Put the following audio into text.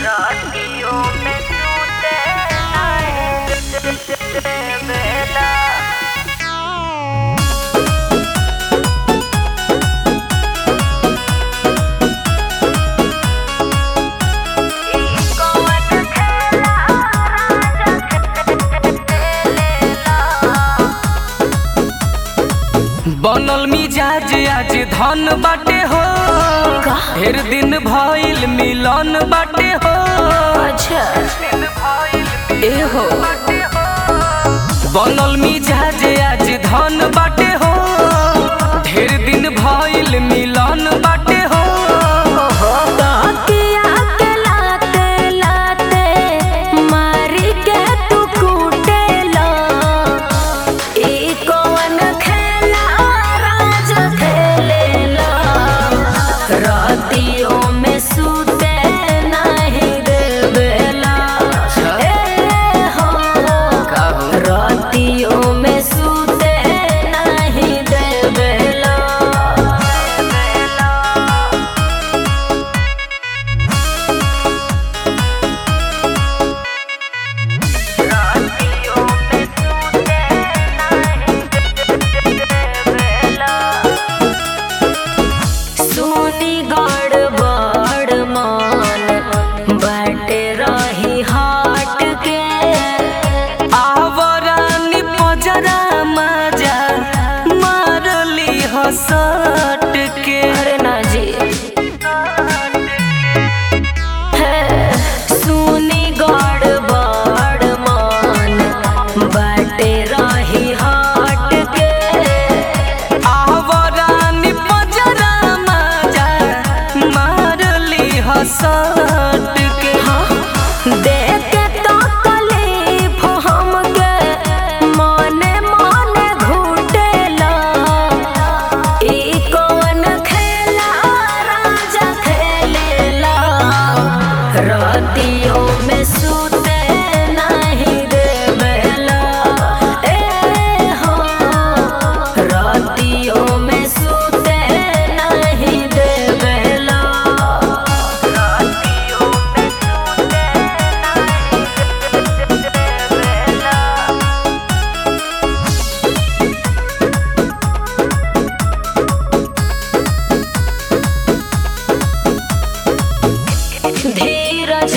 रातियों में टूटे आए बेला कौन खेला राजा खेलेला बनल मिजाज आज धन बाटे हो ढेर दिन भइल मिलन बाटे हो अच्छा ए हो बनल मिजाज आज धन बाटे हो ढेर दिन भइल मिलन बाटे हो तकिया के लाते लाते मारी के तू कूटेला ई कौन खेला राजा खेलेला रातियों में सूते नहीं देवेला ए हो रातियों में सूते नहीं देवेला रातियों में सूते नहीं देवेला सुनी गड़बड़ मान बाटे रही हाट के आवरानी पजरा मजा मारली हसट के अरे ना जी है, सुनी गड़बड़ मान बाटे रही हाट के आवरानी पजरा मजा मारली हसट के देख के तो कलीफ हमके मने मने घुटेला ई कौन खेला राजा खेलेला रातियों में सूते नहीं देवेला ए हो रातियों में सूते नहीं देवेला रातियों में सूते नहीं देवेला धीरज